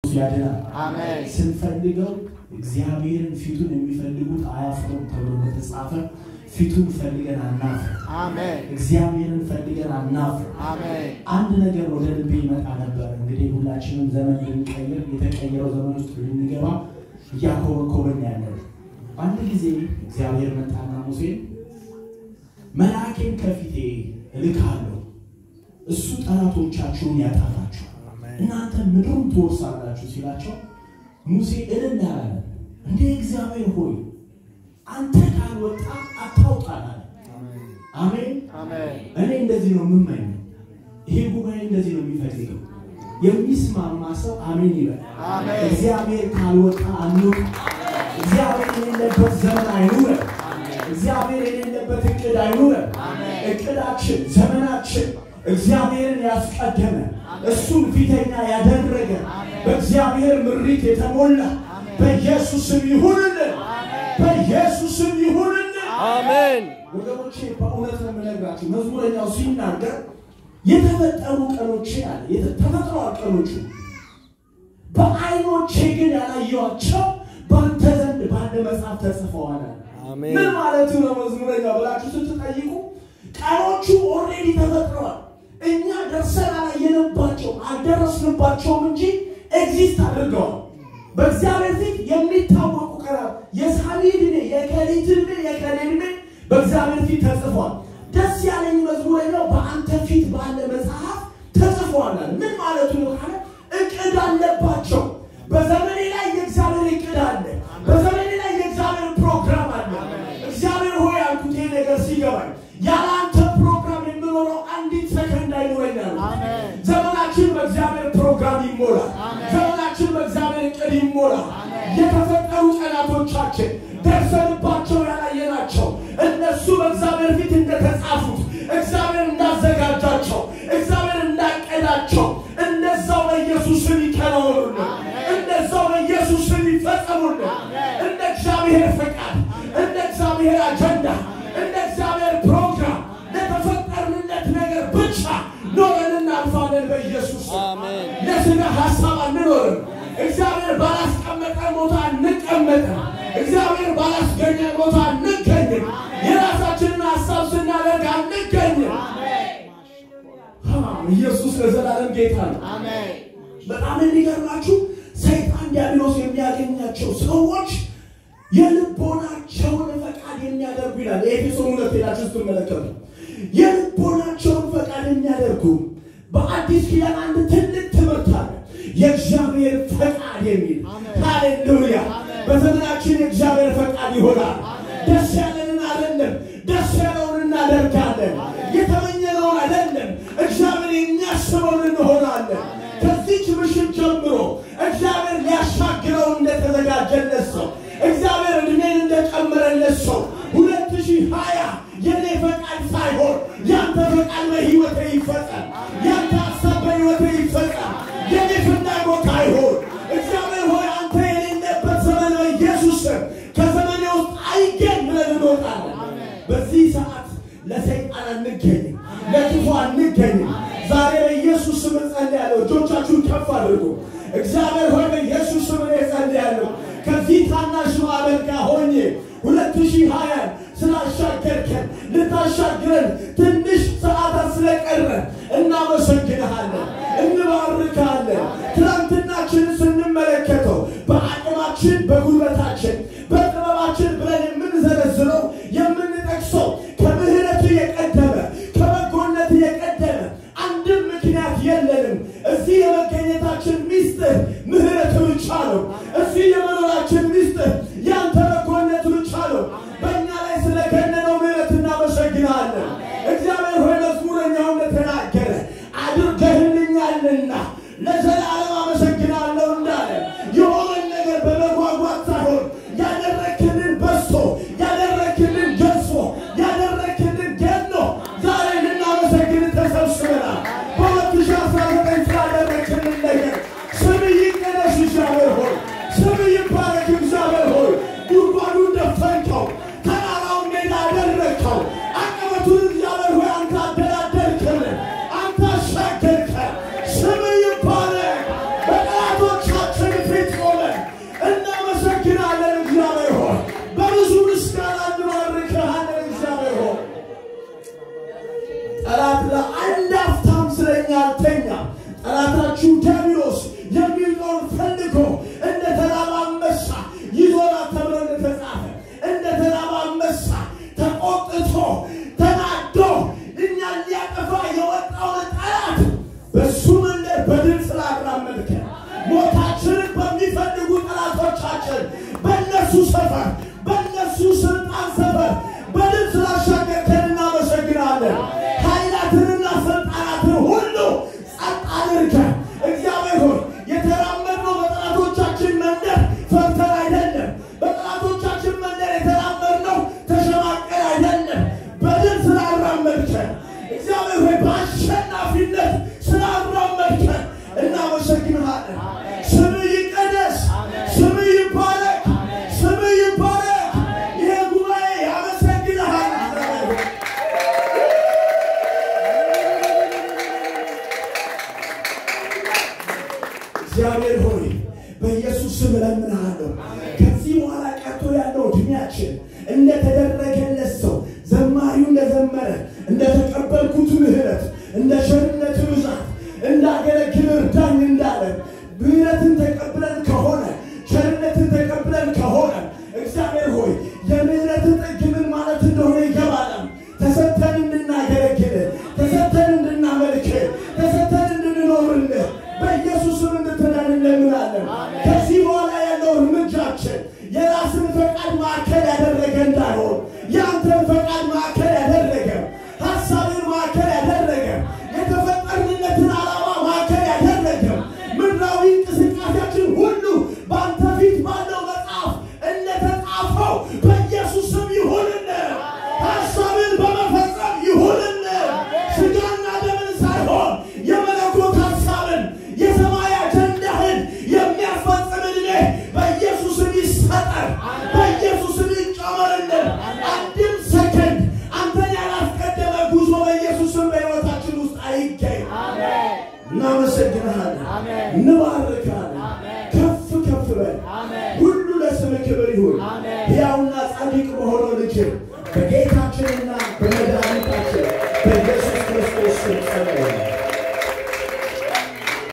ያድናል። አሜን። ስንፈልገው እግዚአብሔርን ፊቱን የሚፈልጉት አያፍሩም ተብሎ እንደተጻፈ ፊቱን ፈልገን አናፍር። አሜን። እግዚአብሔርን ፈልገን አናፍር። አሜን። አንድ ነገር ወደ ልቤ ይመጣ ነበር። እንግዲህ ሁላችንም ዘመን ልንቀይር የተቀየረው ዘመን ውስጥ ልንገባ እያኮበኮበን ያለን አንድ ጊዜ እግዚአብሔር መጣና ሙሴን መልአኬን ከፊቴ እልካለሁ እሱ ጠላቶቻችሁን ያጠፋችኋል እናንተ ምድሩን ትወርሳላችሁ ሲላቸው ሙሴ እልል አላለ። እንደ እግዚአብሔር ሆይ አንተ ካልወጣ አታውጣን አለ። አሜን። አሜን። እኔ እንደዚህ ነው የምመኘው። ይሄ ጉባኤ እንደዚህ ነው የሚፈልገው። የሚስማማ ሰው አሜን ይበል። አሜን። እግዚአብሔር ካልወጣ አንውጣ። እግዚአብሔር የሌለበት ዘመን አይኑረን። እግዚአብሔር የሌለበት እቅድ አይኑረን። እቅዳችን፣ ዘመናችን እግዚአብሔርን ያስቀደመ እሱን ፊተኛ ያደረገ በእግዚአብሔር ምሪት የተሞላ በኢየሱስም ይሁንልን፣ በኢየሱስም ይሁንልን። አሜን። ወገኖቼ በእውነት ነው የምነግራችሁ። መዝሙረኛው ሲናገር የተፈጠሩ ቀኖቼ አለ የተ- ተፈጥረዋል ቀኖቹ በዓይኖቼ ግን ያላየኋቸው በአንተ ዘንድ ባለ መጽሐፍ ተጽፈዋል አለ። አሜን። ምን ማለቱ ነው መዝሙረኛው ብላችሁ ስትጠይቁ ቀኖቹ ኦልሬዲ ተፈጥረዋል። እኛ ደርሰን አላየንባቸው አልደረስንባቸውም እንጂ ኤግዚስት አድርገዋል። በእግዚአብሔር ፊት የሚታወቁ ቀናት የሳሚ ዕድሜ፣ የከሊት ዕድሜ፣ የከሌ ዕድሜ በእግዚአብሔር ፊት ተጽፏል። ደስ ያለኝ መዝሙረኛው በአንተ ፊት ባለ መጽሐፍ ተጽፏል አለ። ምን ማለቱ ነው ካለ እቅድ አለባቸው። በዘመኔ ላይ የእግዚአብሔር እቅድ አለ። በዘመኔ ላይ የእግዚአብሔር ፕሮግራም አለ። እግዚአብሔር ሆይ አልኩት ይሄ ነገር ሲገባኝ ያለ አንተ ፕሮግራም የምኖረው አንዲት ሰከንድ አይኖረኛል። አሜን። ዘመናችን በእግዚአብሔር ፕሮግራም ይሞላል። ዘመናችን በእግዚአብሔር እቅድ ይሞላል። የተፈጠሩ ቀናቶቻችን ደርሰንባቸው ያላየናቸው እነሱ በእግዚአብሔር ፊት እንደተጻፉት እግዚአብሔር እንዳዘጋጃቸው እግዚአብሔር እንዳቀዳቸው እንደዛው በኢየሱስ ስም ይከናወኑልን። እንደዛው በኢየሱስ ስም ይፈጸሙልን። እንደ እግዚአብሔር ፈቃድ፣ እንደ እግዚአብሔር አጀንዳ፣ እንደ እግዚአብሔር ፕሮግራም ለተፈጠርንለት ነገር ብቻ ኖረን እናልፋለን በኢየሱስ ስም። አሜን። ለስጋ ሀሳብ አንኖርም። እግዚአብሔር ባላስቀመጠ ቦታ አንቀመጥም። እግዚአብሔር ባላስገኘ ቦታ አንገኝም። የራሳችንን ሀሳብ ስናደርግ አንገኝም። አ፣ ኢየሱስ ለዘላለም ጌታ ነው። አሜን። በጣም የሚገርማችሁ ሰይጣን ዲያብሎስ የሚያገኛቸው ሰዎች የልቦናቸውን ፈቃድ የሚያደርጉ ይላል። የኤፌሶን ሁለት ሄዳችሁ ስትመለከቱ የልቦናቸውን ፈቃድ የሚያደርጉ በአዲስ ኪዳን አንድ ትልቅ ትምህርት አለ። የእግዚአብሔር ፈቃድ የሚል ሃሌሉያ። በዘመናችን የእግዚአብሔር ፈቃድ ይሆናል። ደስ ያለንን አይደለም፣ ደስ ያለውን እናደርጋለን። የተመኘነውን አይደለም፣ እግዚአብሔር የሚያስበውን እንሆናለን። ከዚች ምሽት ጀምሮ እግዚአብሔር ሊያሻግረው እንደተዘጋጀለት ሰው እግዚአብሔር እድሜን እንደጨመረለት ሰው ሁለት ሺህ ሀያ የኔ ፈቃድ ሳይሆን ያንተ ፈቃድ በሕይወቴ ይፈጸም። ያንተ ሀሳብ በሕይወቴ ይፈጸም። የኔ ፍላጎት አይሆን። እግዚአብሔር ሆይ አንተ የሌለበት ዘመን በኢየሱስ ስም ከዘመኔ ውስጥ አይገኝ ብለን እንወጣለን። በዚህ ሰዓት ለሰይጣን አንገኝም፣ ለክፉ አንገኝም። ዛሬ በኢየሱስ ስም እጸልያለሁ። እጆቻችሁን ከፍ አድርጉ። እግዚአብሔር ሆይ በኢየሱስ ስም እኔ እጸልያለሁ ከዚህ ታናሽ ማዕበል ጋር ሆኜ ሁለት ሺህ ሀያን ስላሻገርከን ልታሻግረን ትንሽ ሰዓታት ስለቀረን እናመሰግንሃለን፣ እንባርካለን። ትናንትናችንን ስንመለከተው በአቅማችን በጉልበታችን በጥበባችን ብለን የምንዘረዝረው የምንጠቅሰው ከምሕረቱ የቀደመ ከበጎነት የቀደመ አንድም ምክንያት የለንም። እዚህ የመገኘታችን ሚስጥር ምሕረት ብቻ ነው። እዚህ የመኖራችን ሚስጥር ያንተ በጎነት ብቻ ነው። በእኛ ላይ ስለገነነው ምሕረት እናመሰግናለን። እግዚአብሔር ሆይ መዝሙረኛው እንደተናገረ አድርገህልኛልና ለዘላለም አመሰግናለሁ እንዳለ የሆነን ነገር በመጓጓት ሳይሆን ያደረክልን በዝቶ ያደረክልን ገዝፎ ያደረክልን ገኖ ዛሬ ልናመሰግን ተሰብስበናል። በሁለት ሺህ አስራ ዘጠኝ ስላደረክልን ነገር ስም ይቀደስ እግዚአብሔር ሆይ በእነሱ ሰፈር በእነሱ ስልጣን ሰፈር በድል ስላሻገርከን እናመሰግናለን። ኃይላትንና ስልጣናትን ሁሉ ጸጥ አድርገን እግዚአብሔር ሆይ የተራመድነው በጠላቶቻችን መንደር ፈርተን አይደለም። በጠላቶቻችን መንደር የተራመድነው ተሸማቀን አይደለም። በድል ስላራመድከን እግዚአብሔር ሆይ በአሸናፊነት ስላራመድከን እናመሰግንሃለን። ስምህ ይቀደስ፣ ስምህ ይባረክ፣ ስምህ ይባረክ። ይሄ ጉባኤ ያመሰግንሃል። እግዚአብሔር ሆይ እግዚአብሔር ሆይ በኢየሱስ ስም እለምንሃለሁ። ከዚህ በኋላ ቀጥሎ ያለው እድሜያችን እንደተደረገለት ሰው ዘማሪው እንደዘመረ እንደተቀበልኩት ምሕረት እንደ ቸርነት ብዛት እንዳገለግል እርዳኝ እንዳለ ምሕረትን ተቀብለን ከሆነ ቸርነትን ተቀብለን ከሆነ እግዚአብሔር ሆይ የምሕረት ጥግ ምን ማለት እንደሆነ ይገባናል። ተሰጥተን እንድናገለግል ተሰጥተን እንድናመልክ ተሰጥተን እንድንኖርልህ በኢየሱስም እንድትዳን እንለምናለን። ከዚህ በኋላ ያለው እርምጃችን የራስን ፈቃድ ማዕከል ያደረገ እንዳይሆን የአንተን ፈቃድ ማዕከል ያደረገ ሀሳብን ማዕከል ያደረገ የተፈጠርንለትን ዓላማ ማዕከል ያደረገ ምድራዊ እንቅስቃሴያችን ሁሉ በአንተ ፊት ባለው መጽሐፍ እንደተጻፈው በኢየሱስም ይሁንልን። ሀሳብን በመፈጸም ይሁንልን። ስጋና ደምን ሳይሆን የመለኮት ሀሳብን የሰማይ አጀንዳህን የሚያስፈጽም ዕድሜ በኢየሱስም ይሰጠን፣ በኢየሱስም ይጨመርልን። አንድም ሰከንድ አንተን ያላስቀደመ ጉዞ በኢየሱስም በሕይወታችን ውስጥ አይገኝ። እናመሰግንሃለን፣ እንባርካለን። ከፍ ከፍ በል። ሁሉ ለስም ክብር ይሁን። ሕያውና ጻድቅ በሆነው ልጅ